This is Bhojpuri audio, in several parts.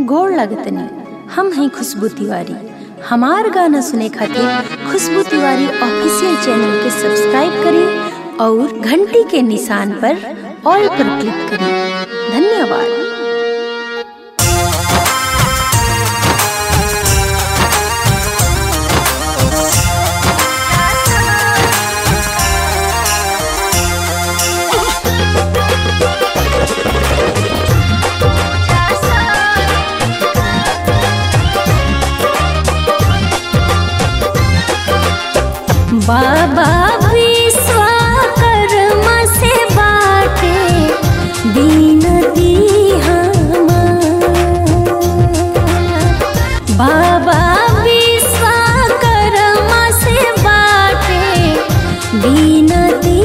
गोड़ लगतनी हम हैं खुशबू तिवारी हमार गाना सुने खातिर खुशबू तिवारी ऑफिशियल चैनल के सब्सक्राइब करें और घंटी के निशान पर ऑल पर क्लिक करें धन्यवाद बाबा विश्वकर्मा से बाटे बीनती हमार बाबा विश्वकर्मा से बाटे बीनती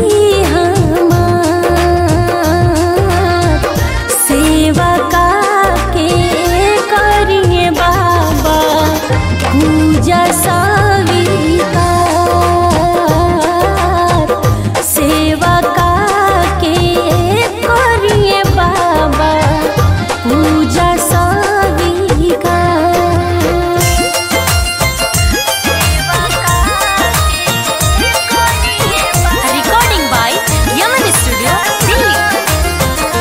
हमार सेवा का के करिए बाबा पूजा सविकार सेवा का के करिए बाबा पूजा सविकार Recording by Yaman Studio, Delhi.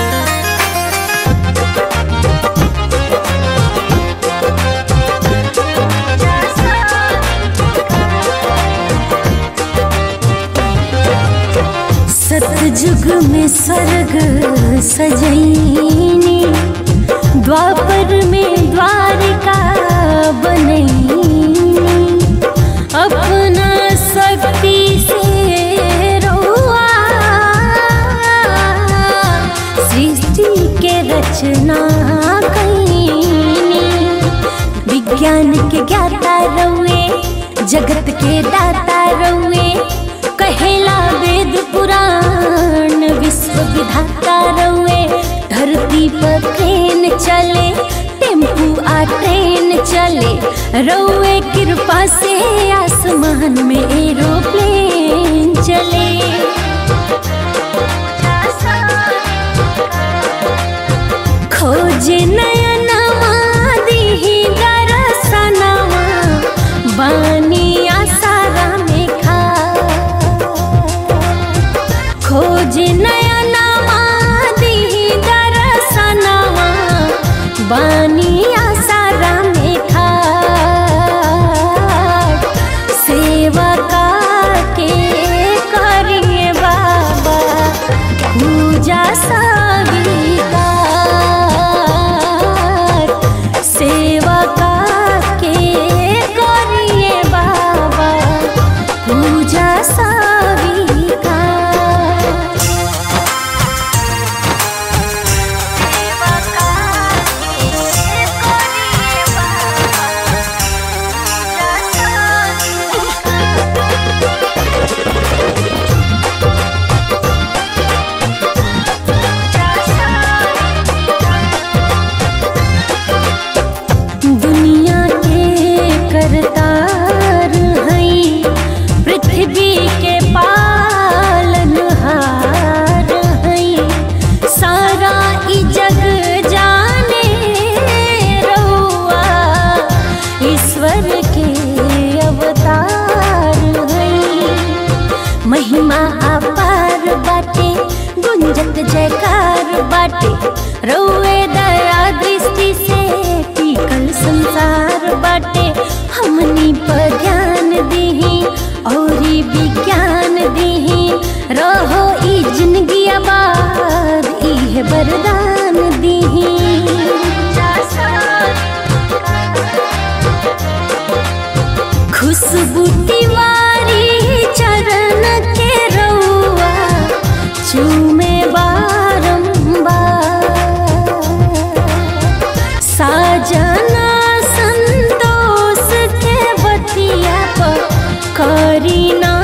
सतयुग में स्वर्ग सजैनी द्वापर में द्वारिका बनैनी अपना शक्ति से रोआ सृष्टि के रचना कैनी विज्ञान के ज्ञाता रउए जगत के दाता रउए कहेला वेद पुराण विश्व विधाता रउए धरती पर ट्रेन चले टेम्पू आ ट्रेन चले रउए कृपा से आसमान में एरोप्लेन चले खोज नयनमा दिही दरसनमा बानी आसारा में खा खोज नयनमा दिही दरसनमा बानी आसारा में खा सेवा का के करिए बाबा पूजा सविकार सेवा का के करिए बाबा पूजा सविकार दुनिया के करतार हई पृथ्वी के पालनहार हई सारा ई जग जाने रहुआ ईश्वर के अवतार हई महिमा अपार बाटे गुंजत जयकार बाटे रउए दया दृष्टि से टिकल संसार बाटे हमनी पर ध्यान दीही औरी विज्ञान दीही रहो ई जिंदगी आबाद इहे वरदान दीही खुशबू तिवारी चरण के रउआ चूमे बारंबार साजना संतोष के बतिया पर करी ना